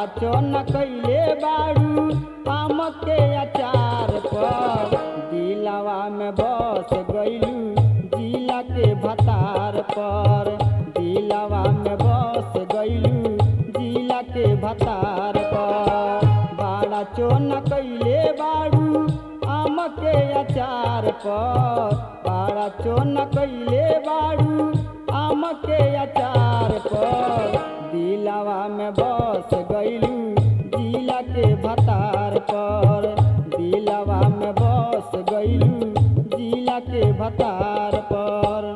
चोन कैले बाड़ू आम के अचार पर दिलावा में बस गईलू जिला के भतार पर दिलावा में बस गईलू जिला के भतार पर बाड़ा चोन कैले बाड़ू आम के अचार पर बाड़ा चोन कैले बाड़ू आम के अचार पर दिलावा में बस गईलू जिला के भतार पर दिलावा में बस गईलू जिला के भतार पर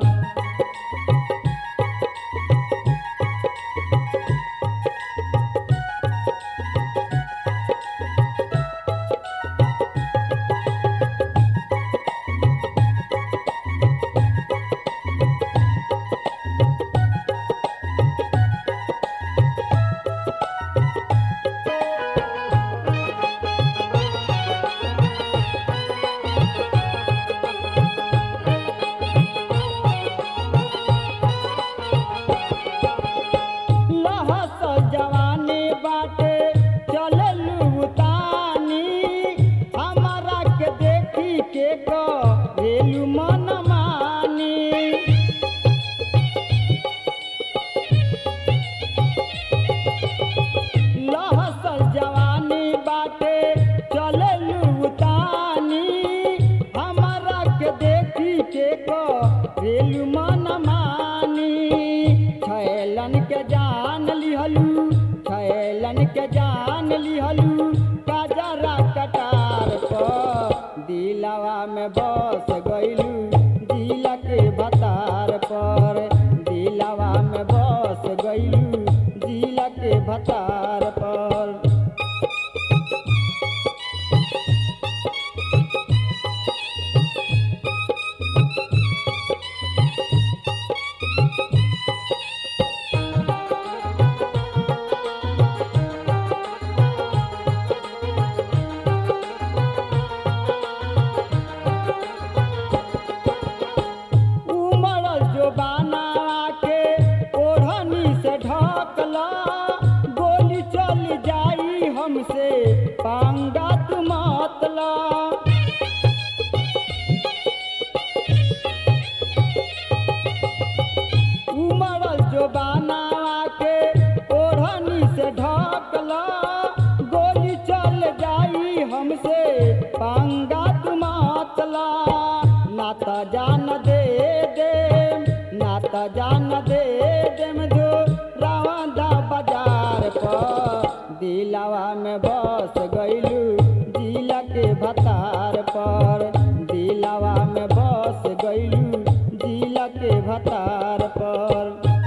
लहस जवानी बाटे चललू तानी हमारा के देखी के करेलू मन मानी लहस जवानी बाटे चललू तानी हमारा के देखी के करेलू मन मानी छैलन के जान लिहलू छैलन के जान लिहलू काजरा कटार पर दिलावा में बस गईलू जिला के भतार पर दिलावा में बस गईलू जिला के भतार पर उमड़ जो बाना के ओढ़नी से ढकला गोली चल जाई हमसे पांगा तू मतला उमड़ जो बाना के ओढ़नी से ढकला गोली चल जाई हमसे पांगा तू मतला ना त जान दे दे ना त जान दे देम जो रावंदा बाजार पर दिलावा में बस गईलू जिला के भतार पर दिलावा में बस गईलू जिला के भतार पर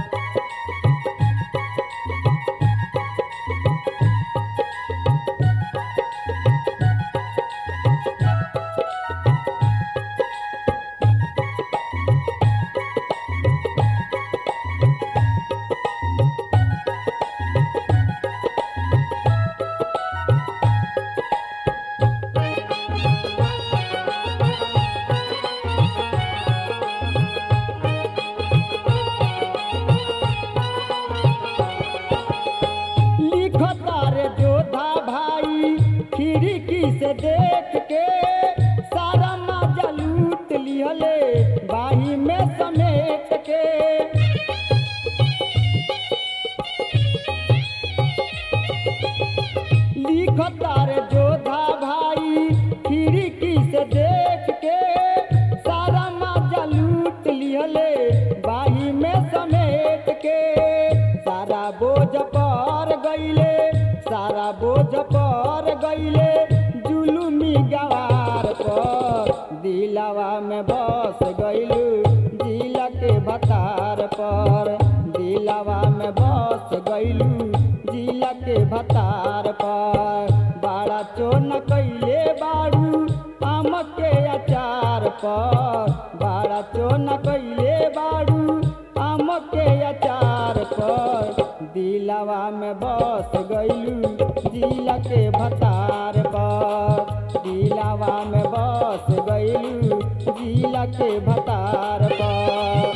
लिखता रे जोधा भाई खिड़की से देख के सारा मजा लूट लिहले बाही में समेट के लिखता रे जोधा भाई खिड़की से देख के सारा मजा लूट लिहले बाही में समेट के सारा बोझ पर गईले सारा बोझ पर गईले जुलुमी गवार पर दिलावा में बस गईलू जिला के भतार पर दिलावा में बस गईलू जिला के भतार पर बाड़ा चोन कैले बाड़ू आम के अचार पर बाड़ा चोन कैले बाड़ू आम के अचार पर दिलावा में बस गईलू जिला के भतार पर दिलावा में बस गईलू जिला के भतार पर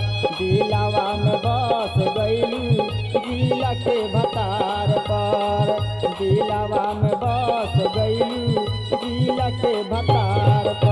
दिलावा में बस गईलू जिला के भतार पर दिलावा में बस गईलू जिला के भतार पर